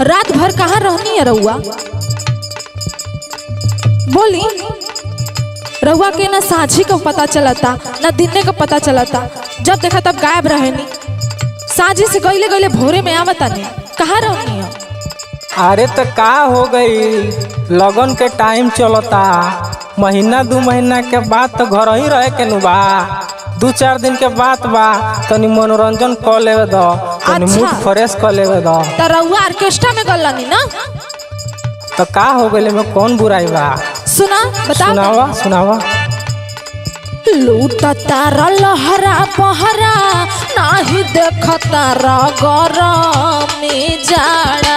रात भर कहाँ रहनी है रउआ बोली रउआ के ना साझी का पता चलता ना दिने का पता चलता जब देखा तब गायब रहनी साझी से गईले गईले भोरे में आवता नहीं कहाँ रहनी है अरे तो का हो गई लगन के टाइम चलता महीना दू महीना के बाद तो घर ही रहे के नु बा दू चार दिन के बाद बा तनी मनोरंजन कर लेवे दो तनी अच्छा। मूड फ्रेश कर लेवे दो तो रउआ ऑर्केस्ट्रा में गलनी ना तो का हो गई में कौन बुराई बा सुना बता सुनावा सुनावा लूटा तारा लहरा पहरा नाही देख तारा गरमी जाड़ा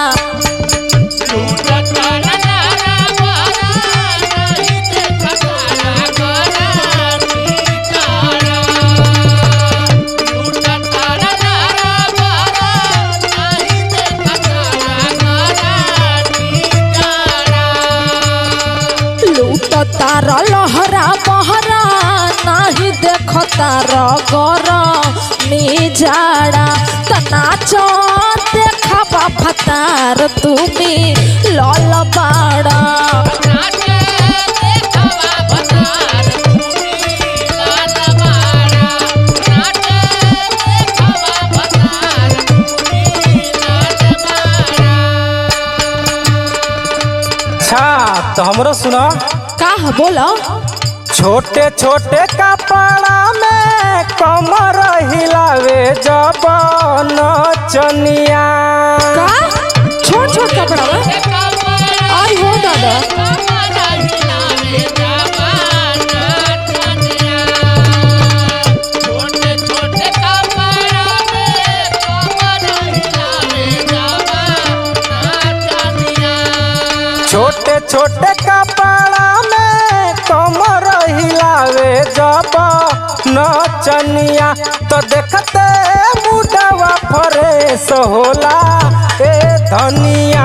लूटा तारा लहरा पहरा नाही देख तारा गरमी जाड़ा त नाचो देखा बाफतार तुम्ही लल बाड़ा अच्छा तो हमरो सुना का है बोलो छोटे छोटे कपड़ा में कमर हिलावे जब नचनिया का छोट छोट कपड़ा में आई हो दादा छोटे छोटे कपड़ा में कमर हिलावे जब नचनिया तो देखते मुडवा फ्रेश होला ए धनिया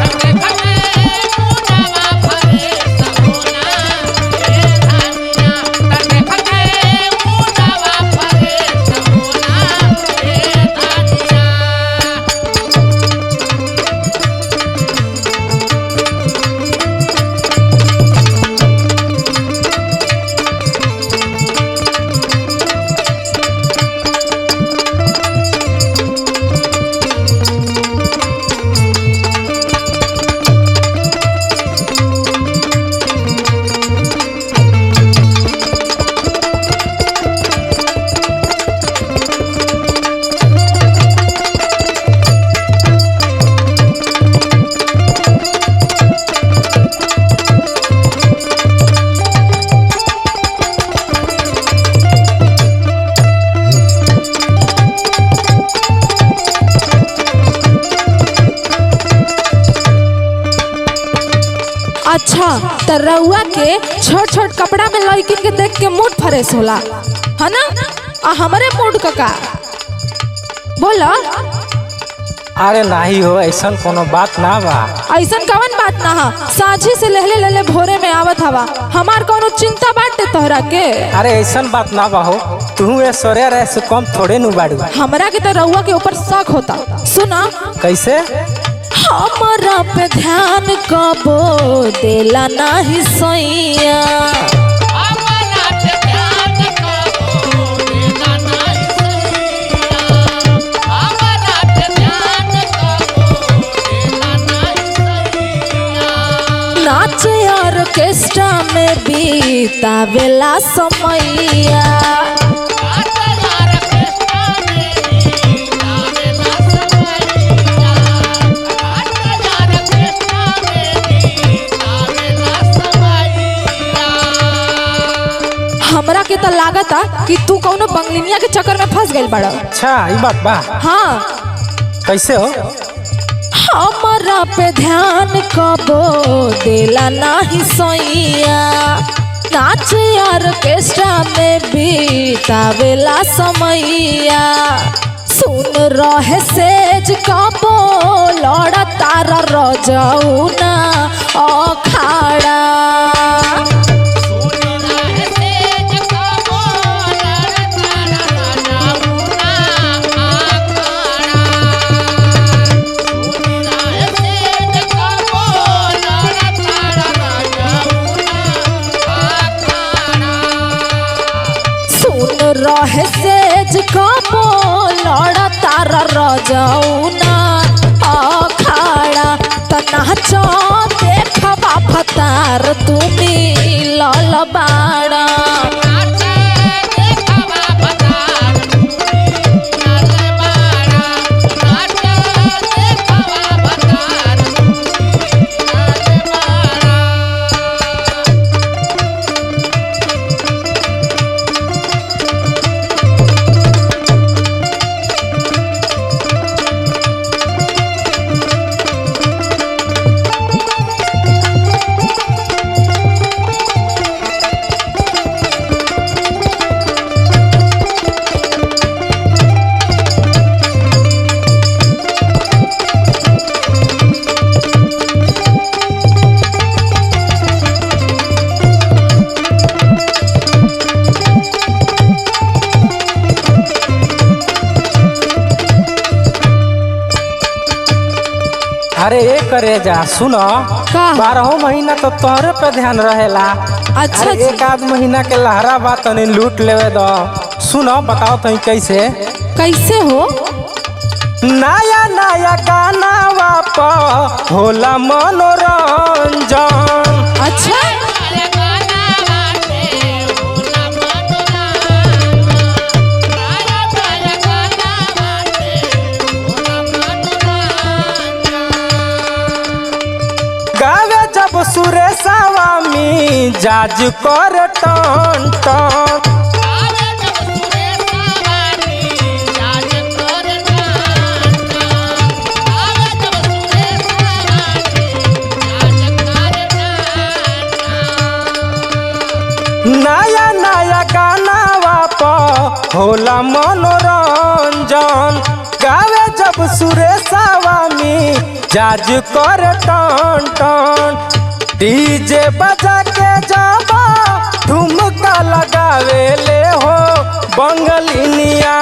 अच्छा त रउआ के छोट छोट कपड़ा में लड़किन के देख के मूड फ्रेश होला है ना आ हमारे मूड का का बोलो अरे नाही हो ऐसा कोनो बात ना बा ऐसन कवन बात ना हा साझी से लहले लहले भोरे में आवत हवा हमार कोनो चिंता बाटे तोहरा के अरे ऐसा बात ना बा हो तू ऐश्वर्या रह से कम थोड़े नु बाड़ू हमरा के तो रउआ के ऊपर शक होता सुना कैसे हमरा पे ध्यान कबो देला नाही सैया नाच ऑर्केस्ट्रा में बीतावेला समैया हमरा के तो लागता कि तू कौनो बंगलिनिया के चक्कर में फंस गइल बड़ा अच्छा ई बात बा हाँ कैसे हो हमरा पे ध्यान कबो देला नाही सैया नाच ऑर्केस्ट्रा में बीतावेला समैया सुन रहे सेज कबो लड़ तारा रजौना अखाड़ा अरे ए करे जा सुनो का? बारहो महीना तो तोहरे पे ध्यान रहेला अच्छा अरे जी एक आध महीना के लहरा बा तनी लूट लेवे दो सुनो बताओ तनी कैसे कैसे हो नया नया गाना वाप होला मनोरंजन अच्छा गावे जब सुरेशवा मी जाज कर टन टन नया नया गाना वाप होला मनोरंजन गावे जब सुरेशवा मी जाज कर टन टन डीजे बजा के जाबा ठुमका लगावे ले हो बंगलिनिया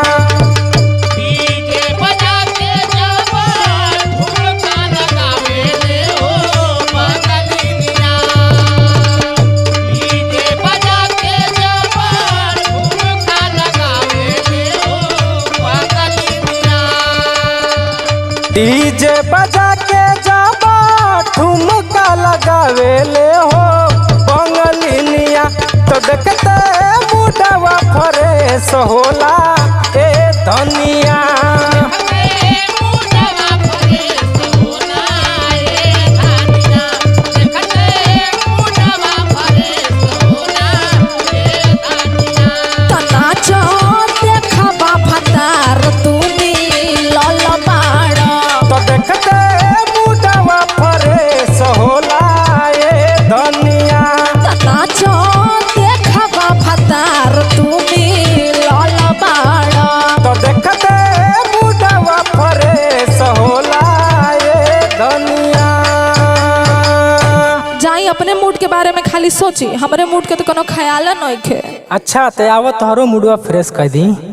डीजे बजा के जाबा ठुमका लगावे ले हो बंगलिनिया तो देखते मुडवा फरेस होला ए धनिया नाचो देखबा भतार तुमी लल बाड़ तो देखते मुडवा फरेस होला ए धनिया नाचो देखबा भतार तुमी लल बाड़ तो देखते मुडवा फरेस होला ए धनिया जाई अपने मूड के बारे में खाली सोची हमरे मूड के तो कोनो ख्याल नहीं खे अच्छा ते आवत तोहरो मुडवा फ्रेश कर दी